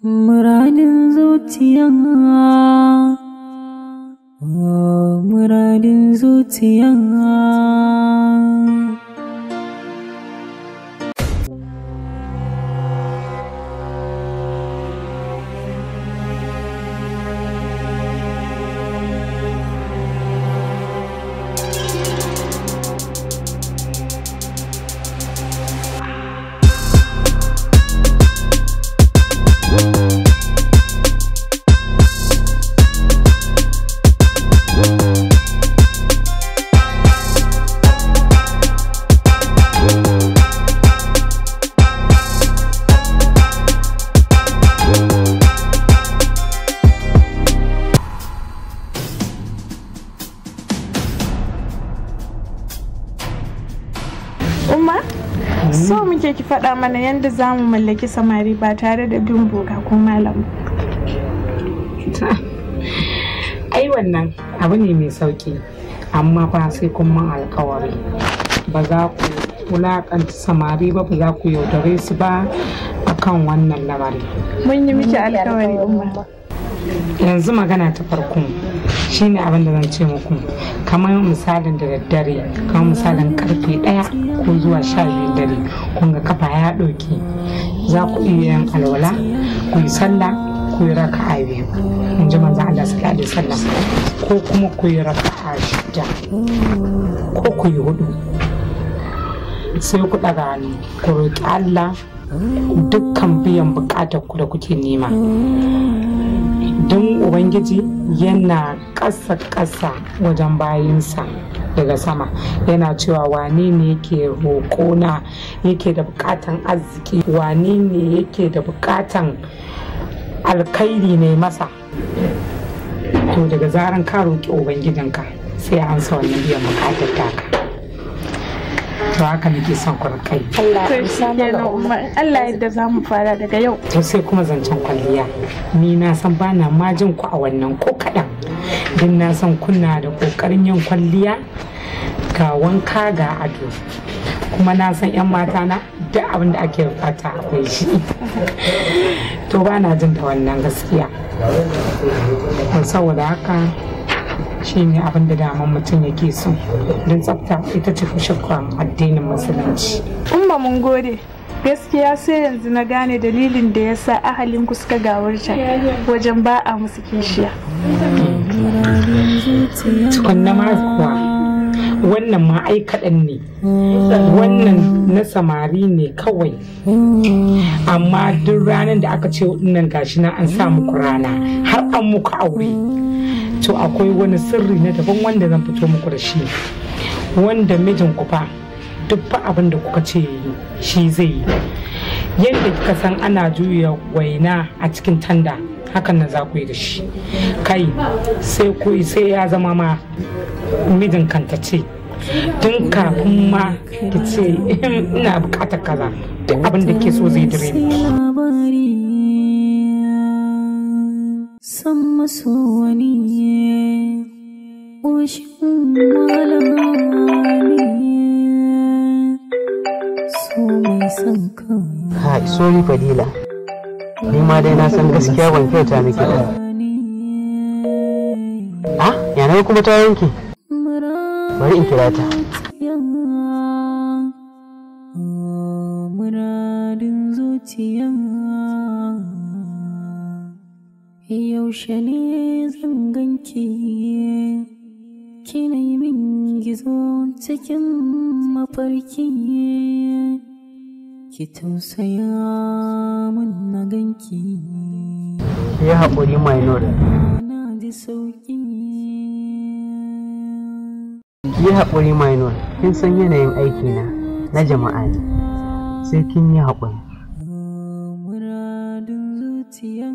Muradin zuciya Muradin zuciya Umma, so muke ki faɗa mana yadda za mu mallaki samari ba tare da bin boga ko malam. ai wannan abu ne mai sauki amma fa sai kun man alkawari ba za ku wulakanta samari ba ba za ku yaudare su ba akan wannan lamari Mun yi miki alkawari umma. yanzu magana ta farko shine abin da zan ce muku kamar misalin da daddare kamar misalin karfe ɗaya ko zuwa sha biyu dare kun ga kafa ya ɗauki za ku iya yin alwala ku yi sallah ku yi raka'a biyu in ji manzo Allah sallallahu alaihi wasallam ko kuma ku yi raka'a shida ko ku yi hudu sai ku ɗaga hannu ku roƙi Allah dukkan biyan buƙatar ku da kuke nema don ubangiji yana ƙasa ƙasa wajen bayinsa daga sama yana cewa wane ne yake roƙona yake da buƙatan arziki wane ne yake da buƙatan alkhairi ne masa to daga zaran ka roƙi ubangijinka sai an sa wannan biyan buƙatar taka to haka nake son ku kai To shi kenan umma, Allah yadda za mu fara daga yau. to sai kuma zancen kwalliya ni na san ba na majin ku a wannan ko kaɗan don na san kuna da ƙoƙarin yin kwalliya ga wanka ga ado kuma na san 'yan mata na duk abin da ake bukata akwai shi to ba na jin da wannan gaskiya To saboda haka shi ne abin da daman mutum yake so don tsafta ita ce shakkan addinin musulunci Umma mun gode. Gaskiya sai yanzu na gane dalilin da ya sa ahalinku suka gawarta wajen ba a musu kishiya. tukunna ma kuwa wannan ma ai kaɗan ne wannan na samari ne kawai amma duk ranar da aka ce nan gashi na an sa muku rana har an muku aure to akwai wani sirri na daban wanda zan fito muku da shi wanda mijin ku fa duk fa abin da kuka ce yi shi zai yi yadda kika san ana juya waina a cikin tanda hakan nan za ku yi da shi kai sai ku sai ya zama ma mijin kanta ce tun kafin ma ki ce ina bukatar kaza duk abin da ke so zai dire miki labari san maso wani ƙoshin malami so mai son ka Hai, sorry Fadila. Ni ma dai na san gaskiya ban kyauta miki ba. Ah, yana kuma ta yanke. Bari in kira ta. muradin zuciya yaushe ne zan ganki kina yi min gizo cikin mafarki ki tausaya min na ganki Ki yi haƙuri minor. na ji sauki Ki yi haƙuri minor. Kin san yanayin aikina na jama'a ne. Sai kin yi haƙuri. muradin zuciya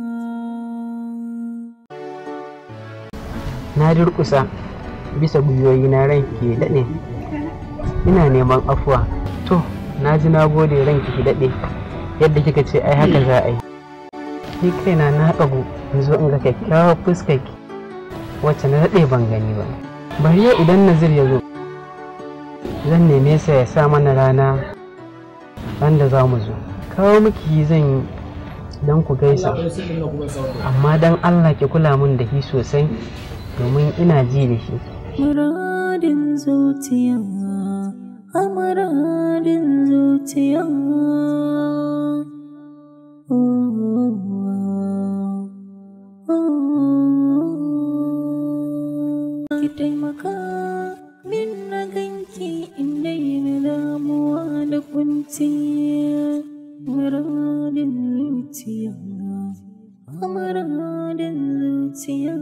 Na durƙusa bisa gwiwoyi na ranki ke daɗe. Ina neman afuwa. To, na ji na gode ranki ki daɗe. Yadda kika ce ai haka za a yi. Ni kaina na ɗagu in zo in ga kyakkyawar fuskarki wacce na daɗe ban gani ba. Bari yau idan Nazir ya zo. Zan neme sa ya sa mana rana wanda za mu zo. Kawo miki zan yi don ku gaisa amma don allah ki kula min da shi sosai domin ina ji da shi Muradin zuciya, a muradin zuciya. Ki taimaka min na ganki inda yi damuwa da kunci. Muradin zuciya, a muradin zuciya.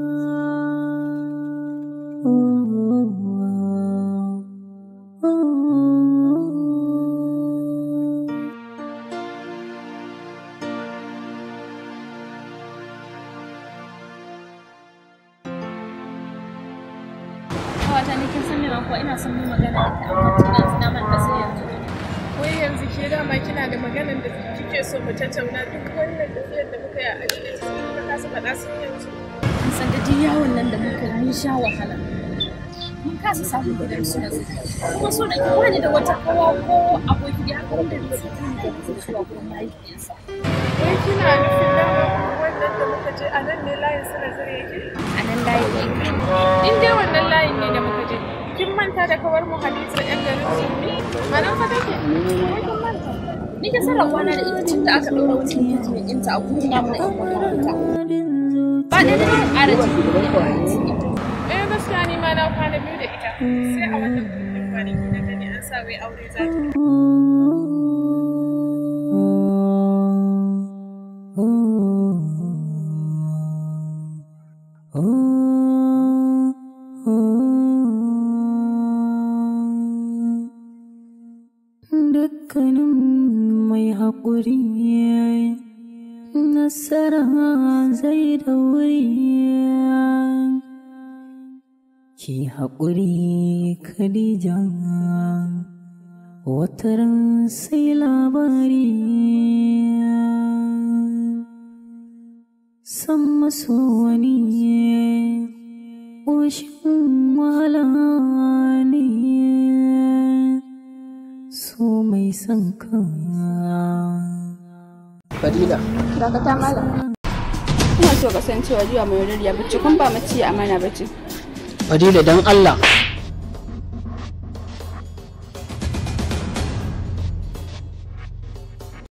Kawata ne kin san me ma kuwa ina son mu magana da ita amma tun yanzu na manta sai yanzu. Wai yanzu ke dama kina da maganar da kike so mu tattauna duk wannan tafiyar da muka yi a cikin cikin ka kasa faɗa sun yanzu. Kin san da duk yawon nan da muka yi mun sha wahala. Mun kasa samun gidan su na zai. Kuma so da ki wani da wata kawa ko aboki da haka wanda zai kan da zai zuwa gurin mahaifiyarsa. Wai kina nufin dama wannan da muka je a nan ne layin suna zire yake? A nan layi ne. In dai wannan layin ne da muka je, kin manta da kawar mu Hadiza ƴan garin Sumi? A nan fa take? Wai kin manta? Ni ke san rabuwa na da ita tun da aka ɗaura wani mutum ɗinta a gurin namu na ƴan makaranta. Ba da da ƙara jiki da yawa. Eh gaskiya ni ma na kwana biyu da ita. Sai a wannan kwanaki na gani an sa wai aure za ta. Dukkanin mai haƙuri nasara zai da wuri ki haƙuri Khadija wataran sai labari san maso wani ƙoshin wahala ne so mai son ka fadila Dakata malam. Ina so ka san cewa jiya mai ya bacci kun ba mace amana bacci. fadila don allah